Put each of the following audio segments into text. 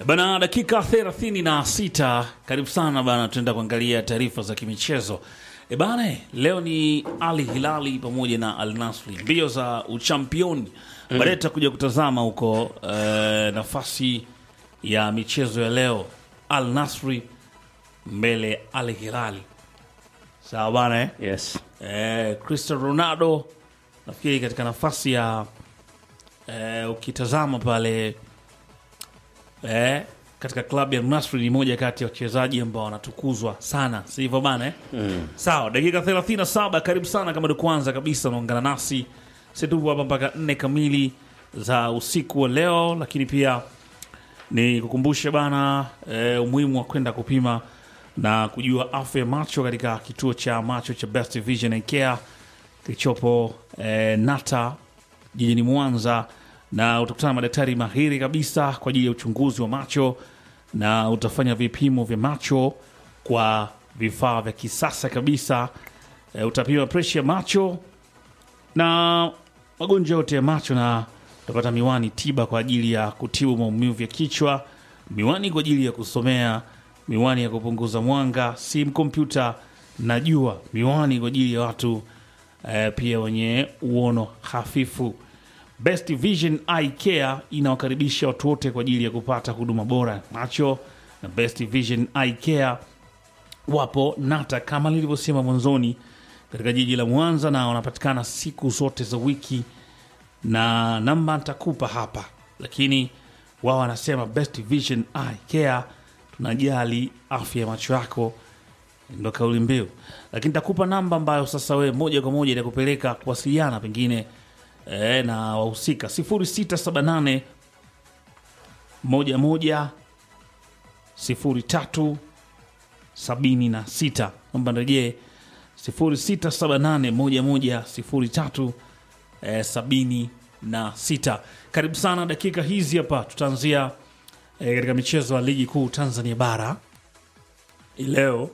Bana, dakika 36 karibu sana bana, tunaenda kuangalia taarifa za kimichezo. E bana, leo ni Ali Hilali pamoja na Al Nasri, mbio za uchampioni. Baadaye tutakuja kutazama huko eh, nafasi ya michezo ya leo, Al Nasri mbele Al Hilali. Sawa bana eh? Yes. eh, Cristiano Ronaldo nafikiri katika nafasi ya eh, ukitazama pale eh, katika klabu ya Nasri ni moja kati ya wachezaji ambao wanatukuzwa sana, si hivyo bana eh? mm. Sawa, dakika 37, karibu sana kama ndio kwanza kabisa unaungana nasi, sisi tupo hapa mpaka nne kamili za usiku wa leo, lakini pia ni kukumbushe bana eh, umuhimu wa kwenda kupima na kujua afya ya macho katika kituo cha macho cha Best Vision and Care kilichopo eh, Nata jijini Mwanza, na utakutana na madaktari mahiri kabisa kwa ajili ya uchunguzi wa macho na utafanya vipimo vya macho kwa vifaa vya kisasa kabisa. Eh, utapima presha ya macho na magonjwa yote ya macho na utapata miwani tiba kwa ajili ya kutibu maumivu ya kichwa, miwani kwa ajili ya kusomea, miwani ya kupunguza mwanga, simu, kompyuta na jua, miwani kwa ajili ya watu eh, pia wenye uono hafifu. Best Vision Eye Care inawakaribisha watu wote kwa ajili ya kupata huduma bora ya macho, na Best Vision Eye Care wapo Nata kama nilivyosema mwanzoni katika jiji la Mwanza, na wanapatikana siku zote za wiki, na namba nitakupa hapa, lakini wao wanasema Best Vision Eye Care, tunajali afya ya macho yako, ndo kauli mbiu. Lakini nitakupa namba ambayo sasa wewe moja kwa moja itakupeleka kuwasiliana pengine eh, na wahusika 0678 11 03 76 namba nirejee 06781103 eh, 76. Karibu sana dakika hizi hapa, tutaanzia eh, katika michezo ya ligi kuu Tanzania bara hii leo.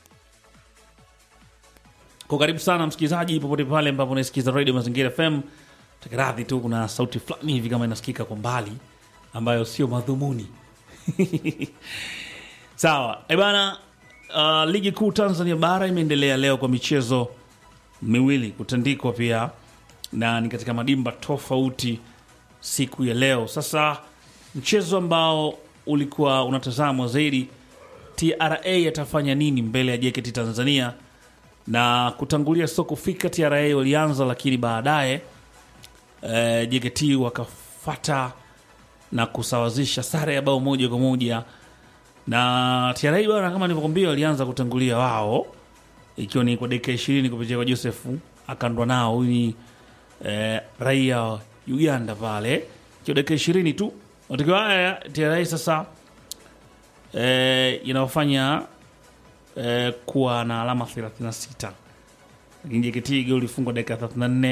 Kwa karibu sana msikilizaji, popote pale ambapo unaisikiza Radio Mazingira FM. Takiradhi tu kuna sauti fulani hivi kama inasikika kwa mbali ambayo sio madhumuni Sawa e bana. Uh, ligi kuu Tanzania bara imeendelea leo kwa michezo miwili kutandikwa pia na ni katika madimba tofauti siku ya leo. Sasa mchezo ambao ulikuwa unatazamwa zaidi, TRA atafanya nini mbele ya JKT Tanzania na kutangulia sio kufika. TRA walianza, lakini baadaye eh, JKT wakafata na kusawazisha sare ya bao moja kwa moja na TRA bwana, kama nilivyokwambia, walianza kutangulia wao, ikiwa ni kwa dakika ishirini kupitia kwa Joseph akandwa nao. Huyu ni eh, raia wa Uganda pale, ikiwa dakika ishirini tu matokeo haya TRA sasa eh, inawafanya eh, kuwa na alama 36 lakini JKT goli ulifungwa dakika 34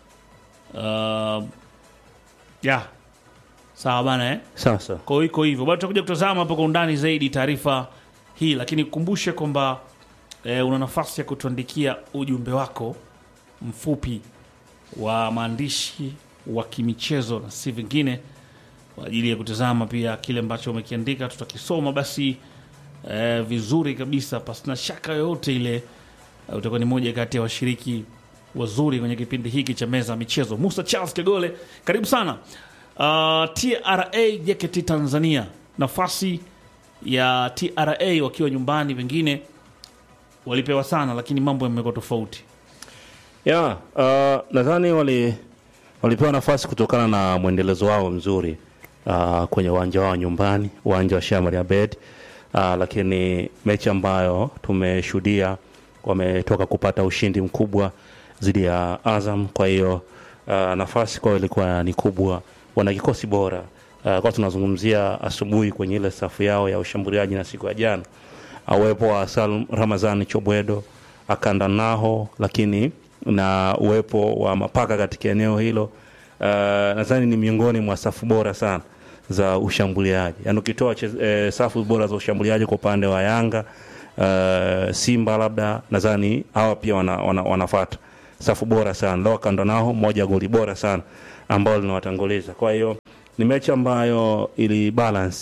uh, ya sawa bana eh? Sawa sawa. Kwa hiyo iko hivyo, bado tutakuja kutazama hapo kwa undani zaidi taarifa hii, lakini kukumbushe kwamba e, una nafasi ya kutuandikia ujumbe wako mfupi wa maandishi wa kimichezo na si vingine, kwa ajili ya kutazama pia kile ambacho umekiandika, tutakisoma basi e, vizuri kabisa, pasina shaka yoyote ile. E, utakuwa ni moja kati ya washiriki wazuri kwenye kipindi hiki cha meza ya michezo. Musa Charles Kegole, karibu sana. Uh, TRA JKT Tanzania, nafasi ya TRA wakiwa nyumbani, pengine walipewa sana, lakini mambo yamekuwa tofauti. Yeah, uh, nadhani wali walipewa nafasi kutokana na mwendelezo wao mzuri uh, kwenye uwanja wao nyumbani, uwanja wa Shamari Abed uh, lakini mechi ambayo tumeshuhudia wametoka kupata ushindi mkubwa dhidi ya Azam. Kwa hiyo uh, nafasi kwao ilikuwa ni kubwa, wana kikosi bora uh, kwa tunazungumzia asubuhi kwenye ile safu yao ya ushambuliaji na siku ya jana uwepo wa Salum Ramazani Chobwedo akanda naho, lakini na uwepo wa mapaka katika eneo hilo uh, nadhani ni miongoni mwa safu bora sana za ushambuliaji. Yaani ukitoa eh, safu bora za ushambuliaji kwa upande wa Yanga uh, Simba labda nadhani hawa pia wana, wana, wanafata safu bora sana leo kando nao moja goli bora sana ambao linawatanguliza. Kwa hiyo ni mechi ambayo ili balance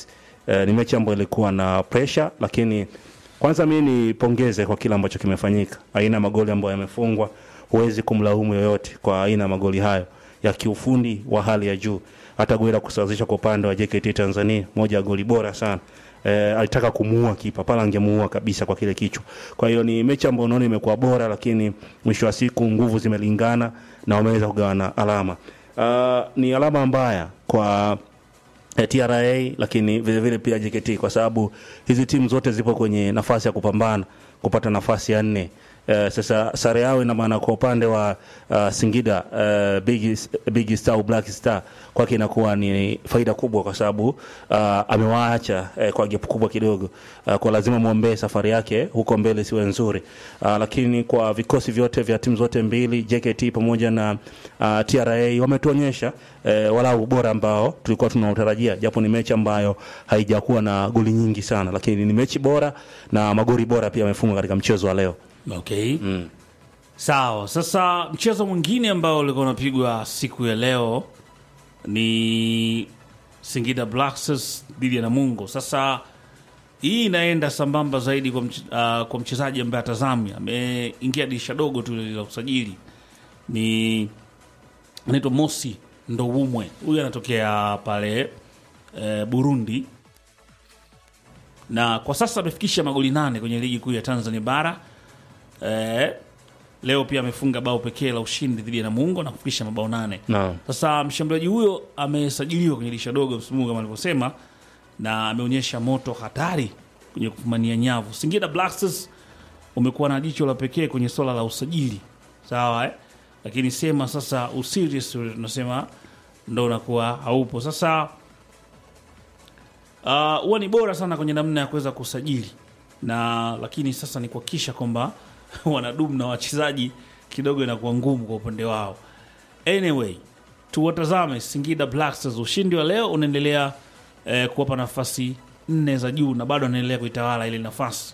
eh, ni mechi ambayo ilikuwa na pressure, lakini kwanza mi nipongeze kwa kile ambacho kimefanyika, aina ya magoli ambayo yamefungwa. Huwezi kumlaumu yoyote kwa aina ya magoli hayo ya kiufundi wa hali ya juu. Hata goli la kusawazisha kwa upande wa JKT Tanzania, moja ya goli bora sana. E, alitaka kumuua kipa pala, angemuua kabisa kwa kile kichwa. Kwa hiyo ni mechi ambayo unaona imekuwa bora, lakini mwisho wa siku nguvu zimelingana na wameweza kugawana alama. Uh, ni alama mbaya kwa eh, TRA lakini vile vile pia JKT kwa sababu hizi timu zote zipo kwenye nafasi ya kupambana kupata nafasi ya nne. Uh, sasa sare yao ina maana kwa upande wa uh, Singida uh, Big, Big Star au Black Star kwake inakuwa ni faida kubwa kwa sababu uh, amewaacha uh, kwa gap kubwa kidogo uh, kwa lazima muombee safari yake huko mbele siwe nzuri uh, lakini kwa vikosi vyote vya timu zote mbili JKT pamoja na uh, TRA wametuonyesha uh, walau ubora ambao tulikuwa tunautarajia, japo ni mechi ambayo haijakuwa na goli nyingi sana, lakini ni mechi bora na magoli bora pia yamefungwa katika mchezo wa leo. Okay. Sawa. Sasa mchezo mwingine ambao ulikuwa unapigwa siku ya leo ni Singida Black Stars dhidi ya Namungo. Sasa hii inaenda sambamba zaidi kwa, mch uh, kwa mchezaji ambaye atazami ameingia dirisha dogo tu la usajili, ni anaitwa Mosi Ndowumwe. Huyu anatokea pale eh, Burundi na kwa sasa amefikisha magoli nane kwenye ligi kuu ya Tanzania bara. Eh, leo pia amefunga bao pekee la ushindi dhidi ya Namungo na kufikisha mabao nane. Naam. Sasa mshambuliaji huyo amesajiliwa kwenye dirisha dogo msimu huu kama alivyosema, na ameonyesha moto hatari kwenye kufumania nyavu. Singida Black Stars umekuwa na jicho la pekee kwenye swala la usajili, sawa eh? Lakini sema sasa userious ule tunasema ndo unakuwa haupo sasa. Ah, huwa ni bora sana kwenye namna ya kuweza kusajili na lakini sasa ni kuhakikisha kwamba wanadumu na wachezaji kidogo inakuwa ngumu kwa upande wao. Anyway, tuwatazame Singida Black Stars. Ushindi wa leo unaendelea eh, kuwapa nafasi nne za juu na bado anaendelea kuitawala ile nafasi.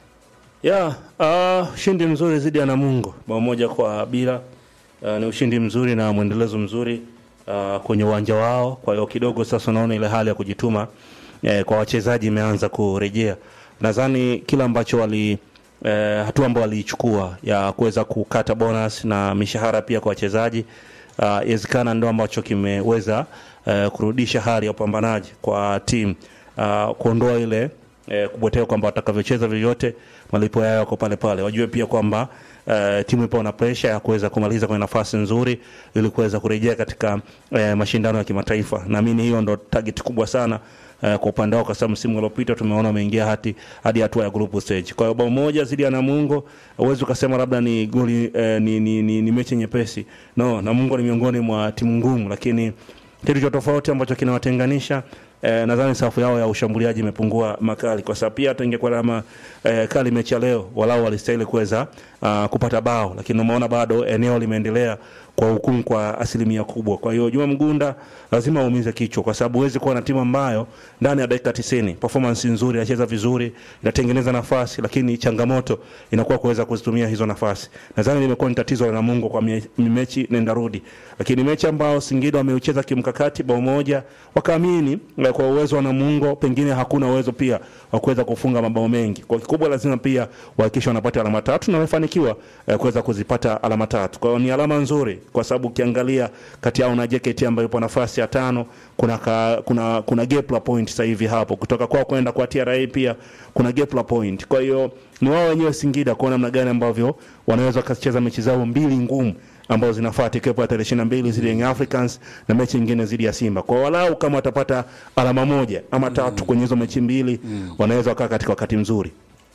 ya uh, ushindi mzuri dhidi ya Namungo bao moja kwa bila. Uh, ni ushindi mzuri na mwendelezo mzuri uh, kwenye uwanja wao. Kwa hiyo kidogo sasa unaona ile hali ya kujituma eh, kwa wachezaji imeanza kurejea. Nadhani kila ambacho wali eh, hatua ambayo waliichukua ya kuweza kukata bonus na mishahara pia kwa wachezaji uh, inawezekana ndo ambacho kimeweza uh, kurudisha hali ya upambanaji kwa timu uh, kuondoa ile eh, kubweteka kwamba watakavyocheza vyovyote malipo yao yako pale pale. Wajue pia kwamba eh, timu ipo na presha ya kuweza kumaliza kwenye nafasi nzuri ili kuweza kurejea katika eh, mashindano ya kimataifa. Naamini hiyo ndo target kubwa sana eh, kwa upande wao, kwa sababu msimu uliopita tumeona wameingia hati hadi hatua ya group stage. Kwa hiyo bao moja zidi ya Namungo, huwezi ukasema labda ni goli eh, ni, ni, ni, ni mechi nyepesi. No, Namungo ni miongoni mwa timu ngumu, lakini kitu cha tofauti ambacho kinawatenganisha eh, nadhani safu yao ya ushambuliaji imepungua makali, kwa sababu pia hata ingekuwa kama eh, kali mechi ya leo, walau walistahili kuweza uh, kupata bao, lakini umeona bado eneo limeendelea kwa hukumu kwa asilimia kubwa. Kwa hiyo Juma Mgunda lazima aumize kichwa, kwa sababu huwezi kuwa na timu ambayo ndani ya dakika 90 performance nzuri, inacheza vizuri, inatengeneza nafasi, lakini changamoto inakuwa kuweza kuzitumia hizo nafasi. Nadhani limekuwa ni tatizo la Namungo kwa mie- mechi nenda rudi, lakini mechi ambayo Singida wameucheza kimkakati bao moja, wakaamini eh, kwa uwezo wa Namungo pengine hakuna uwezo pia wa kuweza kufunga mabao mengi. Kwa kikubwa lazima pia wahakikisha wanapata alama tatu na wamefanikiwa eh, kuweza kuzipata alama tatu. Kwa hiyo ni alama nzuri, kwa sababu ukiangalia kati yao na JKT ambayo ipo nafasi ya tano, kuna ka, kuna kuna gap la point sasa hivi hapo kutoka kwao kwenda kwa TRA pia kuna gap la point. Kwa hiyo ni wao wenyewe Singida kwa namna gani ambavyo wanaweza wakacheza mechi zao mbili ngumu ambazo zinafuata ikiwepo ya tarehe 22 dhidi ya Young Africans na mechi nyingine dhidi ya Simba. Kwa walau kama watapata alama moja ama tatu kwenye hizo mechi mbili wanaweza wakaa katika wakati mzuri.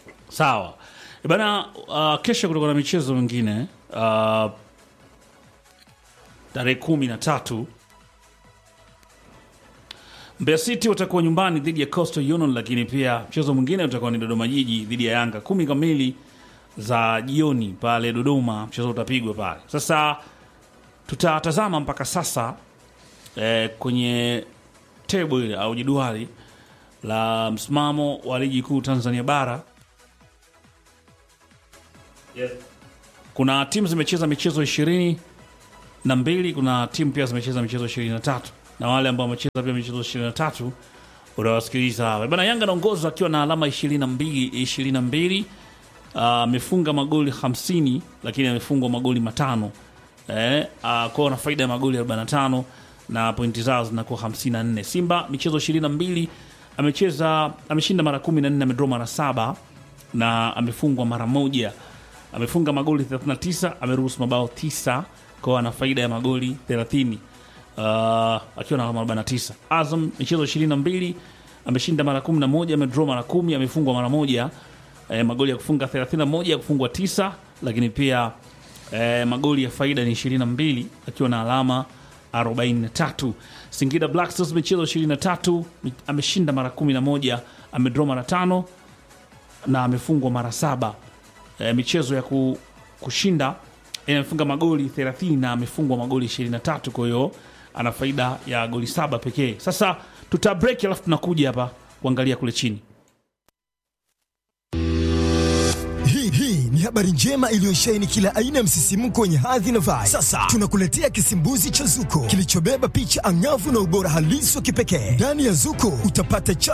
Sawa E bana, uh, kesho kutakuwa na michezo mingine uh, tarehe kumi na tatu Mbeya City watakuwa nyumbani dhidi ya Coastal Union, lakini pia mchezo mwingine utakuwa ni Dodoma Jiji dhidi ya Yanga kumi kamili za jioni pale Dodoma, mchezo utapigwa pale. Sasa tutatazama mpaka sasa eh, kwenye table ile au jedwali la msimamo wa ligi kuu Tanzania bara kuna timu zimecheza michezo ishirini na mbili kuna timu pia zimecheza michezo ishirini na tatu na wale ambao wamecheza pia michezo ishirini na tatu unawasikiliza hapa bana. Yanga anaongoza akiwa na alama 22 22 amefunga magoli 50 lakini amefungwa magoli matano eh, uh, kwao na faida ya magoli 45 na pointi zao zinakuwa 54. Simba michezo 22 amecheza ameshinda mara 14 amedraw mara saba na amefungwa mara moja. Amefunga magoli 39 ameruhusu mabao 9 kwao ana faida ya magoli 30 uh, akiwa na alama 49. Azam michezo 22 ameshinda mara 11 amedraw mara 10 amefungwa mara moja eh, magoli ya kufunga 31 ya kufungwa 9 lakini pia eh, magoli ya faida ni 22 akiwa na alama 43. Singida Black Stars michezo 23 mi- ameshinda mara 11 amedraw mara tano na amefungwa mara saba. E, michezo ya ku, kushinda e, amefunga magoli 30 na amefungwa magoli 23, kwa hiyo ana faida ya goli saba pekee. Sasa tuta break alafu tunakuja hapa kuangalia kule chini. Hii hii ni habari njema iliyosheheni kila aina ya msisimko wenye hadhi na vibe. Sasa tunakuletea kisimbuzi cha Zuko kilichobeba picha angavu na ubora halisi wa kipekee. Ndani ya Zuko utapata cha